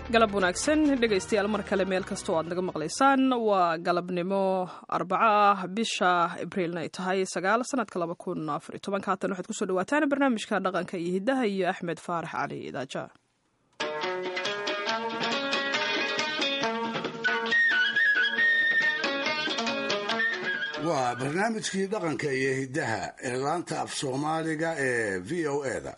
galab wanaagsan dhegaystayaal mar kale meel kastoo aad naga maqlaysaan waa galabnimo arbaco ah bisha abriilna ay tahay sagaal sanadka laba kun afar iyo tobanka haatan waxaad kusoo dhawaataan barnaamijka dhaqanka iyo hiddaha iyo axmed faarax cali idaaja waa barnaamijkii dhaqanka iyo hiddaha ee laanta af soomaaliga ee v o eda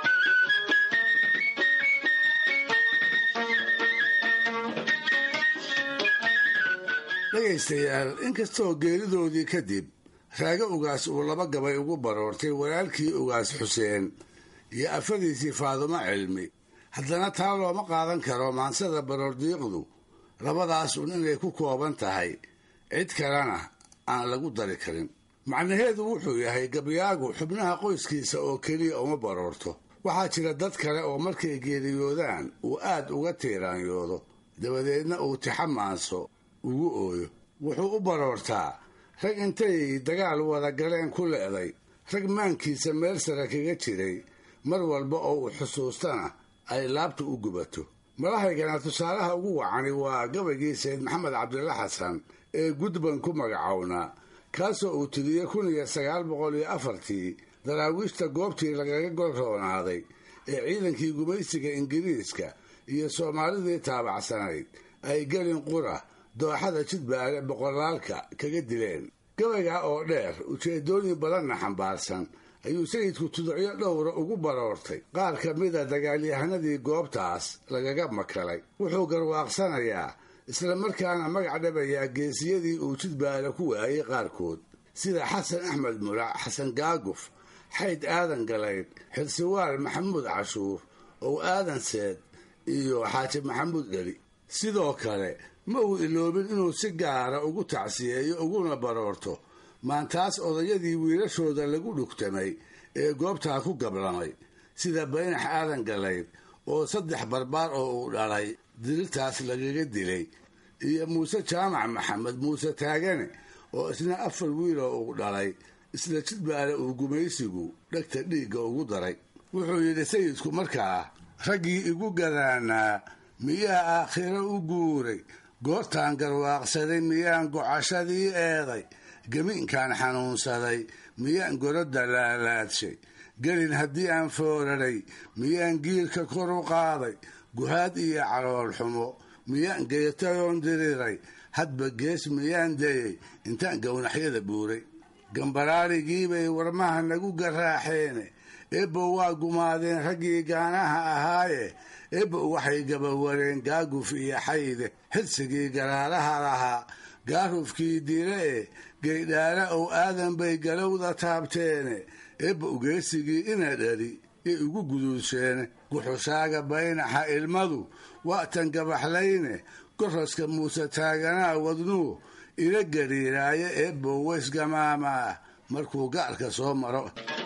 dhegaystayaal inkastoo geeridoodii kadib raago ugaas uu laba gabay ugu baroortay walaalkii ugaas xuseen iyo afadiisii faadumo cilmi haddana taa looma qaadan karo maansada baroordiiqdu labadaas un inay ku kooban tahay cid kalena aan lagu dari karin macnaheedu wuxuu yahay gabyaagu xubnaha qoyskiisa oo keliya uma baroorto waxaa jira dad kale oo markay geeriyoodaan uu aad uga tiiraanyoodo dabadeedna uu tixamaanso ugu ooyo wuxuu u baroortaa rag intay dagaal wada galeen ku le'day rag maankiisa meel sare kaga jiray mar walba oo uu xusuustana ay laabta u gubato malahaygana tusaalaha ugu wacani waa gabaygii sayd maxamed cabdilla xasan ee gudban ku magacownaa kaasoo uu tiriyey kun iyo sagaal boqol iyo afartii daraawiishta goobtii lagaga golroonaaday ee ciidankii gumaysiga ingiriiska iyo soomaalidii taabacsanayd ay gelin qura dooxada jidbaale boqolaalka kaga dileen gabayga oo dheer ujeedooyin badanna xambaarsan ayuu sayidku tuducyo dhowra ugu baroortay qaar ka mida dagaalyahanadii goobtaas lagaga makalay wuxuu garwaaqsanayaa isla markaana magac dhabayaa geesiyadii uu jidbaale ku waayey qaarkood sida xasan axmed mulac xasan gaaguf xayd aadan galayd xilsiwaal maxamuud cashuur ow aadan seed iyo xaaji maxamuud dheli sidoo kale ma uu iloobin inuu si gaara ugu tacsiyeeyo uguna baroorto maantaas odayadii wiilashooda lagu dhugtamay ee goobtaa ku gablamay sida baynax aadan galayd oo saddex barbaar oo uu dhalay dirirtaas lagaga dilay iyo muuse jaamac maxamed muuse taagane oo isna afar wiiloo uu dhalay isla jidbaale uu gumaysigu dhegta dhiigga ugu daray wuxuu yidhi sayidku markaa raggii igu gadaanaa miyaa aakhiro u guuray goortaan garwaaqsaday miyaan gocashadii eeday gamiinkaan xanuunsaday miyaan gorodda laalaadshay gelin haddii aan fooraray miyaan giilka kor u qaaday guhaad iyo caloolxumo miyaan geetayoon diriray hadba gees miyaan dayay intaan gownaxyada buuray gambaraarigiibay warmaha nagu garaaxeene ebbo waa gumaadeen raggii gaanaha ahaaye ebbo waxay gabawareen gaaguf iyo xayde xidsigii garaaraha lahaa gaarufkii dile e geydhaala ow aadan bay galowda taabteene ebbo geesigii ina dhali ee ugu guduudsheene guxushaaga baynaxa ilmadu waatan gabaxlayne goroska muuse taaganaa wadnuu ila gariiraayo ebbo weysgamaamaa markuu gaarka soo maro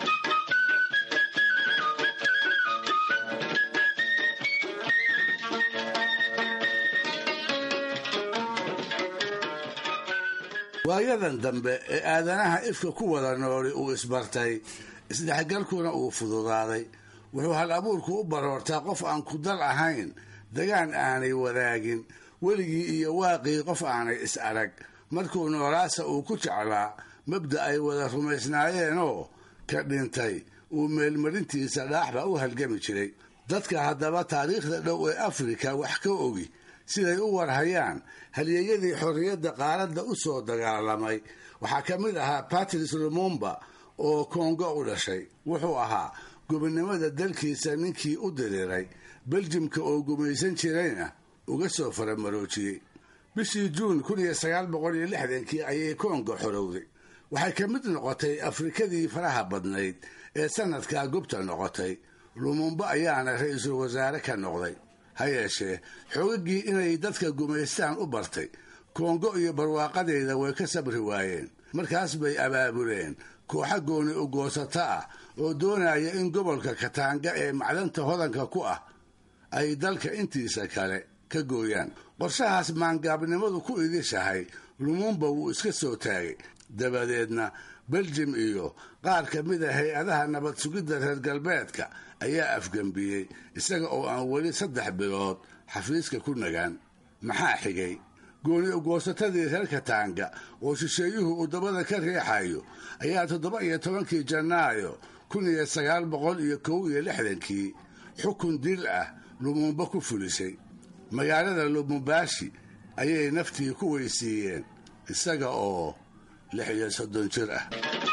waayadan dambe ee aadanaha ifka ku wada nooli uu isbartay isdhexgalkuna uu fududaaday wuxuu hal abuurku u baroortaa qof aan ku dal ahayn dagaan aanay wadaagin weligii iyo waaqii qof aanay is arag markuu noolaasa uu ku jeclaa mabda ay wada rumaysnaayeenoo ka dhintay uu meelmarintiisa dhaaxba u halgami jiray dadka haddaba taariikhda dhow ee afrika wax ka ogi siday u warhayaan halyeeyadii xorriyadda qaaradda u soo dagaalamay waxaa ka mid ahaa patrice lumumba oo kongo u dhashay wuxuu ahaa gobonnimada dalkiisa ninkii u diriiray beljimka oo gumaysan jirayna uga soo faramaroojiyey bishii juun kun iyo sagaal boqol iyo lixdankii ayay kongo xorowday waxay ka mid noqotay afrikadii faraha badnayd ee sanadkaa gubta noqotay lumumba ayaana ra-iisul wasaare ka noqday ha yeeshee xoogagii inay dadka gumaystaan u bartay kongo iyo barwaaqadeeda way ka sabri waayeen markaas bay abaabuleen kooxa gooni u goosato ah oo doonaya in gobolka kataanga ee macdanta hodanka ku ah ay dalka intiisa kale ka gooyaan qorshahaas maangaabnimadu ku idishahay lumumba wuu iska soo taagay dabadeedna beljim iyo qaar ka mid a hay-adaha nabad sugidda reer galbeedka ayaa afgembiyey isaga oo aan weli saddex bilood xafiiska ku nagaan maxaa xigay gooni ugoosatadii reer kataanga oo shisheeyuhu uu dabada ka riixayo ayaa toddoba iyo tobankii janaayo kun iyo sagaal boqol iyo kow iyo lixdankii xukun dil ah lumumba ku fulisay magaalada lumumbashi ayay naftii ku weysiiyeen isaga oo lix iyo soddon jir ah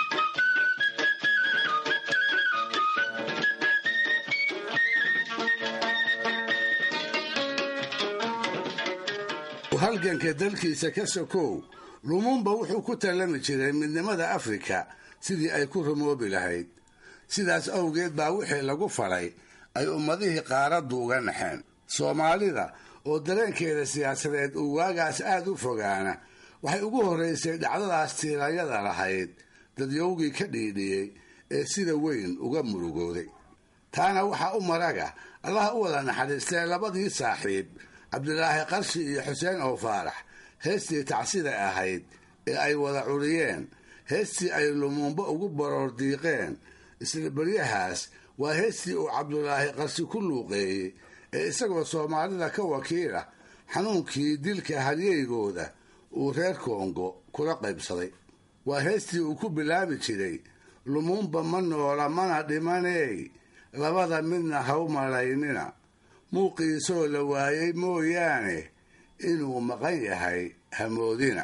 halganka dalkiisa ka sokow lumumba wuxuu ku tallami jiray midnimada afrika sidii ay ku rumoobi lahayd sidaas awgeed baa wixii lagu faray ay ummadihii qaaraddu uga naxeen soomaalida oo dareenkeeda siyaasadeed uu waagaas aad u fogaana waxay ugu horraysay dhacdadaas tiiranyada lahayd dadyowgii ka dhiidhiyey ee sida weyn uga murugooday taana waxaa u maraga allaha u wada naxariistee labadii saaxiib cabdilaahi qarshi iyo xuseen oo faarax heestii tacsida ahayd ee ay wada curiyeen heestii ay lumumba ugu baroor diiqeen isla beryahaas waa heestii uu cabdulaahi qarshi ku luuqeeyey ee isagoo soomaalida ka wakiila xanuunkii dilka halyeygooda uu reer kongo kula qaybsaday waa heestii uu ku bilaabi jiray lumumba ma noola mana dhimaney labada midna ha u malaynina muuqiisoo la waayey mooyaane inuu maqan yahay hamoodina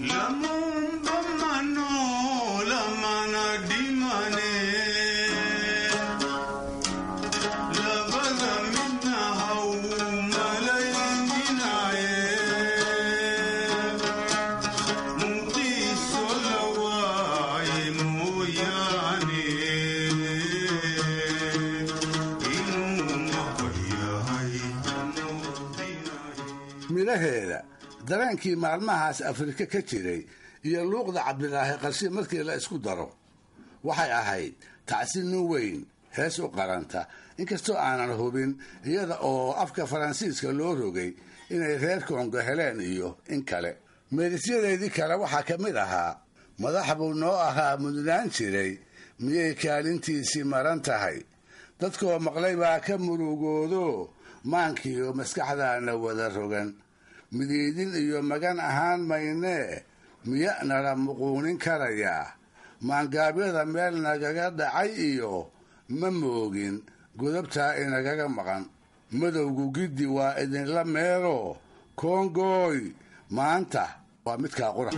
midhaheeda dareenkii maalmahaas afrika ka jiray iyo luuqda cabdilaahi qarshi markii la isku daro waxay ahayd tacsi nin weyn hees u qaranta inkastoo aanan hubin iyada oo afka faransiiska loo rogay inay reer kongo heleen iyo in kale meerisyadeedii kale waxaa ka mid ahaa madax buu noo ahaa mudnaan jiray miyay kaalintiisii maran tahay dadkoo maqlay baa ka murugoodo maankiiyo maskaxdaana wada rogan midiidin iyo magan ahaan maynee miya nala muquunin karayaa maangaabyada meel nagaga dhacay iyo ma moogin godobtaa inagaga maqan madowgu giddi waa idinla meelo koongooy maanta waa midkaa qura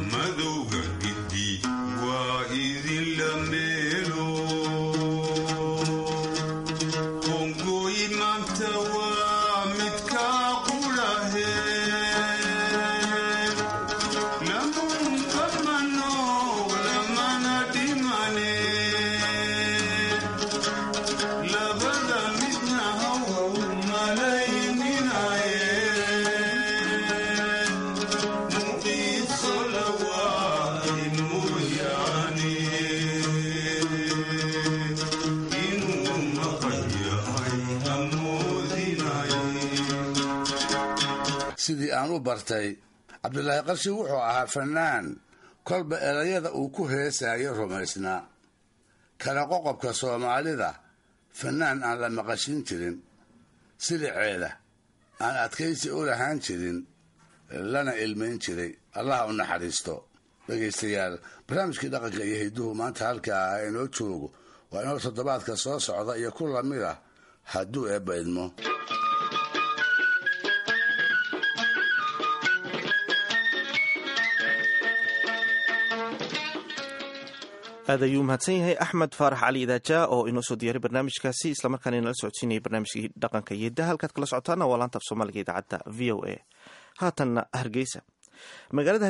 sidii aan u bartay cabdilaahi qarshi wuxuu ahaa fannaan kolba erayada uu ku heesayo rumaysnaa kala qoqobka soomaalida fannaan aan la maqashin jirin siliceeda aan adkaysi u lahaan jirin lana ilmayn jiray allaha u naxariisto dhegaystayaal barnaamijkii dhaqanka iyo hidduhu maanta halkaa ah inoo joogo waa inoo toddobaadka soo socda iyo ku lamid ah hadduu eebba idmo aad ayuu mahadsan yahay axmed faarax cali idaaja oo inoo soo diyaaray barnaamijkaasi islamarkaana inala socodsiinaya barnaamijkii dhaqanka iyo daha halkaad kala socotaana waa laanta af soomaaliga idaacadda v o a haatanna hargeysa magaalada